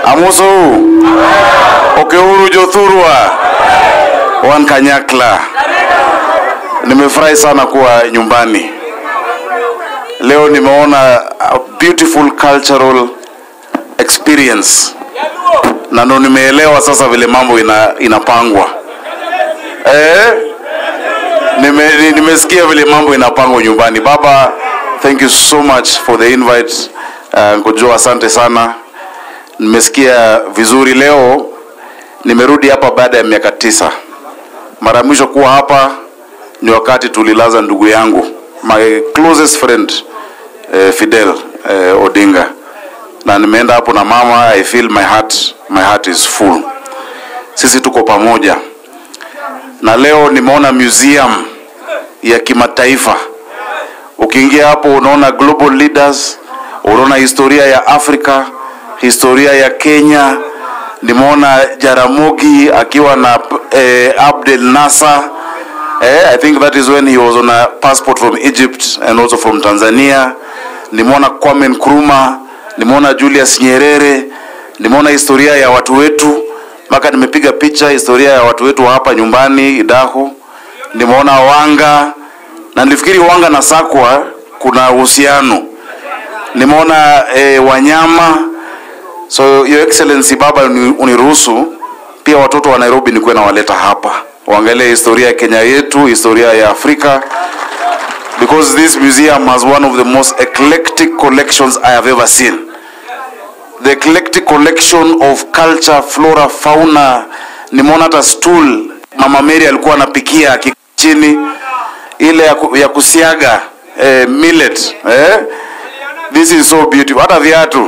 amusu okeuru jothurwa wan kanyakla nimefurahi sana kuwa nyumbani leo nimeona a beautiful cultural experience na ndo nimeelewa sasa vile mambo ina, inapangwa eh? Nime, ni- nimesikia vile mambo inapangwa nyumbani baba thank you so much for the invite uh, nkojo asante sana nimesikia vizuri leo nimerudi hapa baada ya miaka tisa mara ya mwisho kuwa hapa ni wakati tulilaza ndugu yangu my closest friend eh, fidel eh, odinga na nimeenda hapo na mama i feel my heart my heart is full sisi tuko pamoja na leo nimeona museum ya kimataifa ukiingia hapo unaona global leaders unaona historia ya afrika historia ya kenya nimeona jaramogi akiwa na eh, abdel nasser eh, i think that is when he was on a passport from egypt and also from tanzania nimeona kwame nkrumah nimeona julius nyerere nimeona historia ya watu wetu mpaka nimepiga picha historia ya watu wetu wa hapa nyumbani idaho nimeona wanga na nilifikiri wanga na sakwa kuna uhusiano nimeona eh, wanyama so your excellency baba uni- uniruhusu pia watoto wa nairobi nikuwe nawaleta hapa waangalie historia ya kenya yetu historia ya afrika because this museum has one of the most eclectic collections i have ever seen the eclectic collection of culture flora fauna nimeona hata stool mama mary alikuwa anapikia aki- chini ile ya, ku, ya kusiaga eh, millet eh? this is so beautiful hata viatu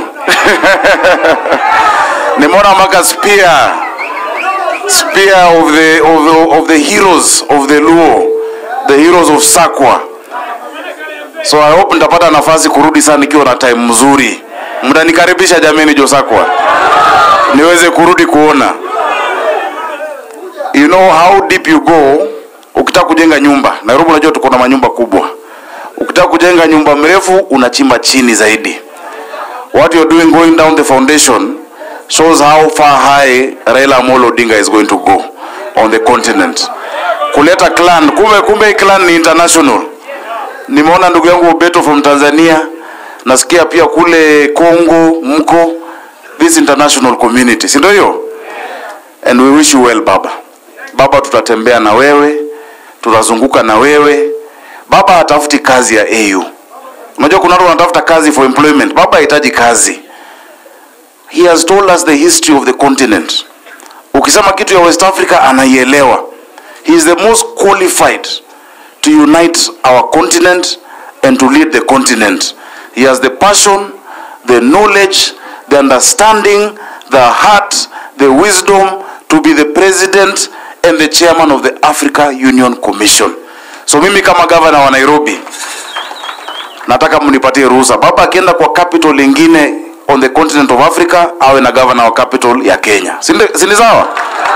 nimeona mpaka spear spear of the, of, the, of the heroes of the luo the heroes of sakwa so i hope nitapata nafasi kurudi sana nikiwa na time mzuri mtanikaribisha jameni josakwa niweze kurudi kuona you know how deep you go ukitaka kujenga nyumba nairobi unajua tuko na manyumba kubwa ukitaka kujenga nyumba mrefu unachimba chini zaidi what you're doing going down the foundation shows how far high raila amolo odinga is going to go on the continent kuleta clan kumbe kumbe hii clan ni international nimeona ndugu yangu Obeto from Tanzania, nasikia pia kule Congo mko this international community, si ndio hiyo? And we wish you well baba. Baba, tutatembea na wewe, tutazunguka na wewe. Baba hatafuti kazi ya AU. Unajua kuna watu wanatafuta kazi for employment. Baba hahitaji kazi. He has told us the history of the continent. Ukisema kitu ya West Africa anaielewa. He is the most qualified to unite our continent and to lead the continent. He has the passion, the knowledge, the understanding, the heart, the wisdom to be the president and the chairman of the Africa Union Commission. So mimi kama governor wa Nairobi nataka mnipatie ruhusa. Baba akienda kwa capital lingine on the continent of Africa awe na governor wa capital ya Kenya. Si ndi- si ni sawa?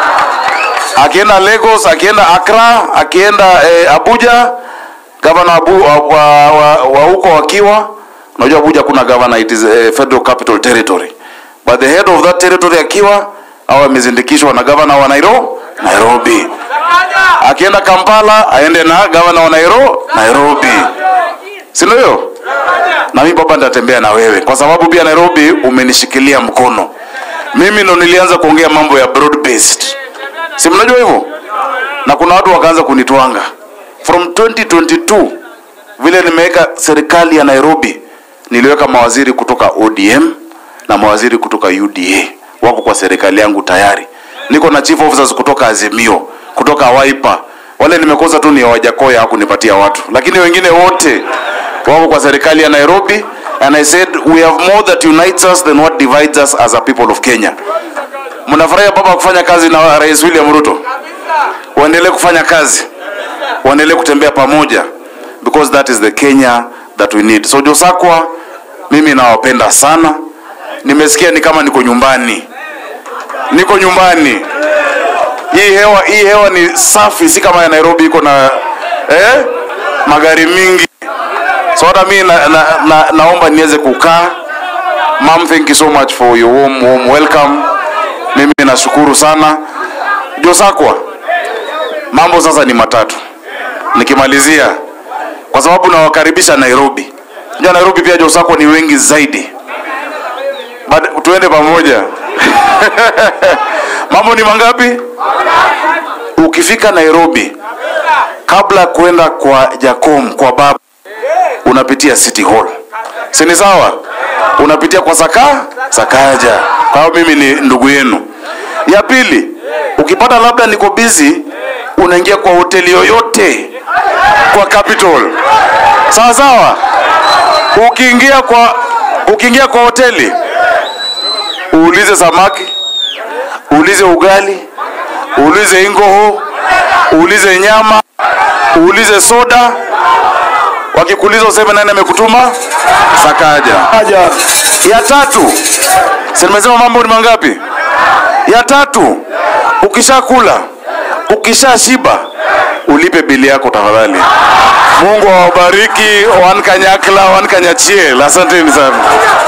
akienda Lagos, akienda Accra, akienda eh, Abuja, gavana Abu, wa, wa, wa, wa huko wakiwa unajua Abuja kuna governor, it is a federal capital territory, but the head of that territory akiwa au amezindikishwa na gavana wa Nairobi, Nairobi. Akienda Kampala aende na gavana wa Nairobi, Nairobi, si ndio hiyo? Na mimi baba nitatembea na wewe kwa sababu pia Nairobi umenishikilia mkono. Mimi ndo nilianza kuongea mambo ya broad based si mnajua hivyo na kuna watu wakaanza kunitwanga from 2022 vile nimeweka serikali ya nairobi niliweka mawaziri kutoka odm na mawaziri kutoka uda wako kwa serikali yangu tayari niko na chief officers kutoka azimio kutoka waipa wale nimekosa tu ni wajakoya hakunipatia watu lakini wengine wote wako kwa serikali ya nairobi and i said we have more that unites us than what divides us as a people of kenya mnafurahia baba kufanya kazi na rais william ruto waendelee kufanya kazi waendelee kutembea pamoja because that is the kenya that we need so josakwa mimi nawapenda sana nimesikia ni kama niko nyumbani niko nyumbani hii hewa hii hewa ni safi si kama ya nairobi iko na eh, magari mingi so hata mimi na, na, na, naomba niweze kukaa Mom, thank you so much for your warm, warm welcome. Mimi nashukuru sana. Josakwa, mambo sasa ni matatu. Nikimalizia, kwa sababu nawakaribisha Nairobi. Unajua Nairobi pia Josakwa ni wengi zaidi. But tuende pamoja. mambo ni mangapi? Ukifika Nairobi, kabla ya kwenda kwa Jacom kwa baba, unapitia City Hall, si ni sawa? Unapitia kwa Saka Sakaja, kwa hiyo mimi ni ndugu yenu. Ya pili, ukipata labda niko busy, unaingia kwa hoteli yoyote kwa Capital, sawa sawa. Ukiingia kwa ukiingia kwa hoteli uulize samaki, uulize ugali, uulize ingoho, uulize nyama, uulize soda. Wakikuuliza useme nani amekutuma, Sakaja. Ya tatu, si nimesema mambo ni mangapi? Ya tatu, ukishakula ukishashiba, ulipe bili yako tafadhali. Mungu awabariki, wankanyakla wankanyachiel. Asanteni sana.